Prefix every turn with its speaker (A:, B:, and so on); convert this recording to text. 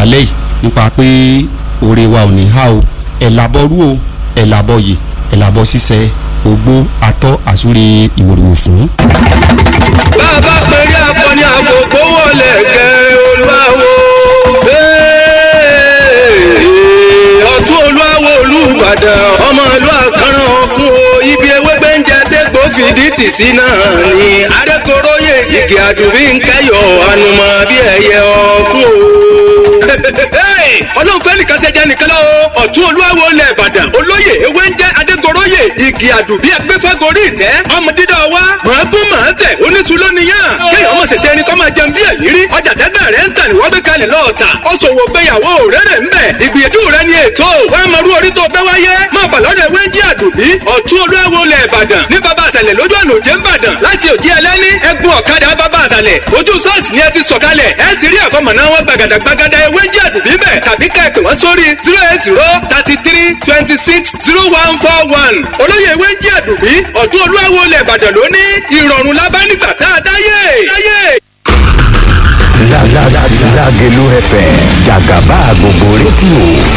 A: lálẹ́ yìí nípa pé oore wa ò ní há o ẹ̀ làbọ̀ rú o ẹ̀ làbọ̀ yè ẹ̀ làbọ̀ ṣiṣẹ́ ogbó atọ́ àsúre ìwòrìwò fún.
B: bàbá pẹ̀lú akọni àgbògbò wọlé gẹ̀ olúwawo. ọ̀tún olúwawo olùbàdàn ọmọ ìlú àkàrà ọ̀kun o ibi ewé gbẹ́ǹjẹ dégbò fìdí tì sí náà ni adékoróyè igi àdùbí ń kẹyọ ànùmọ̀ bí ẹyẹ ọ̀kun o. ọlọ́run fẹ́ nìkan ṣe jẹ́ nìkan lọ́wọ́ ọ̀tún olúwawo lẹ̀ ìbàdàn olóyè ewé ń jẹ́ adégoróyè igi àdùbí agbẹ́fẹ́gorí ìtẹ́ ọmọ dídá wa màá gún màá tẹ̀ oníṣu lónìyàn kéèyàn ọmọ ṣẹ̀ṣẹ̀ ẹni kọ́ máa jẹun bí ẹ̀yìn rí ọjà tẹ́gbẹ́ rẹ̀ ń tà ní wọ́n gbé kalẹ̀ lọ́ọ̀tà ó ṣòwò gbéyàwó rẹ́rẹ̀ ń bẹ̀ ìgbìyànjú rẹ̀ ni ètò wọ́n máa rú orí tó bẹ́ wáyé máa bà lọ́dọ̀ ewé jí àdùbí ọ̀tún olúwawo lẹ̀ ìbàdàn ní bàbá àṣàlẹ̀ lójú ọ̀nà òjé ń bàdàn láti òjì ẹlẹ́ni ẹgbùn ọ̀kadà bàbá àṣàlẹ̀ ojú sọ́ọ̀sì ni ẹ ti sọ̀kalẹ̀ ẹ ti rí àkọ́mọ̀ná wọn gbàgàdà gbàgàdà ewé jí àdùbí bẹ̀ tàbí ká ẹ pè wọ́n sórí zero eight zero thirty three twenty six zero one four one olóyè ewé jí àdùbí ọ̀tún olúwawo lẹ̀ ìbàdàn lóní ìrọ̀rùn lábá nígbà tá a dáyé. dáyé.
C: Lágẹ̀lú FM jàgàbá gbogbo rédíò